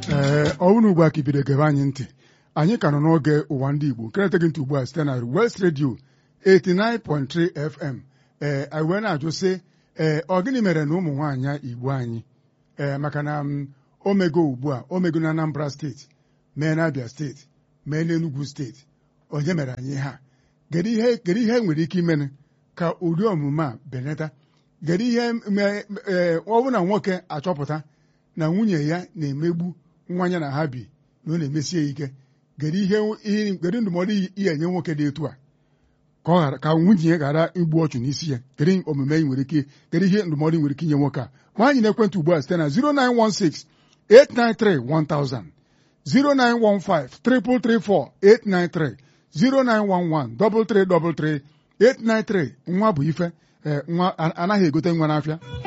ee ọ bụrụ ugbu a ka ibido gebe anyị ntị anyị ka nọ n'oge ụwa ndị Igbo nke na-eteghị ntị ugbu a site na West Radio 89.3 FM ee anyị wee na-ajụ sị ee ọ gịnị mere na ụmụ nwaanyị Igbo anyị ee maka na m omego ugbu a omego na Anambra steeti mee na Abia steeti mee n'Enugu steeti onye mere anyị ha kedu ihe kedu ihe nwere ike imene ka ụdị omume a benata kedu ihe ee ọ bụ na nwoke achọpụta na nwunye ya na-emegbu nwa ya na ha bi na ọ na-emesie ya ike kedu ihe kedu ndụmọdụ ihe enye nwoke dị etu a ka ọ ghara ka nwunye ya ghara igbu ọchụ n'isi ya kedu omume nwere ike kedu ihe ndụmọdụ nwere ike inye nwoke a ma anyị na-ekwentị ugbu a site na 0916 893 1000 0915 334 893 0911 333 893 nwa bụ ife nwa anaghị egote nwa n'afịa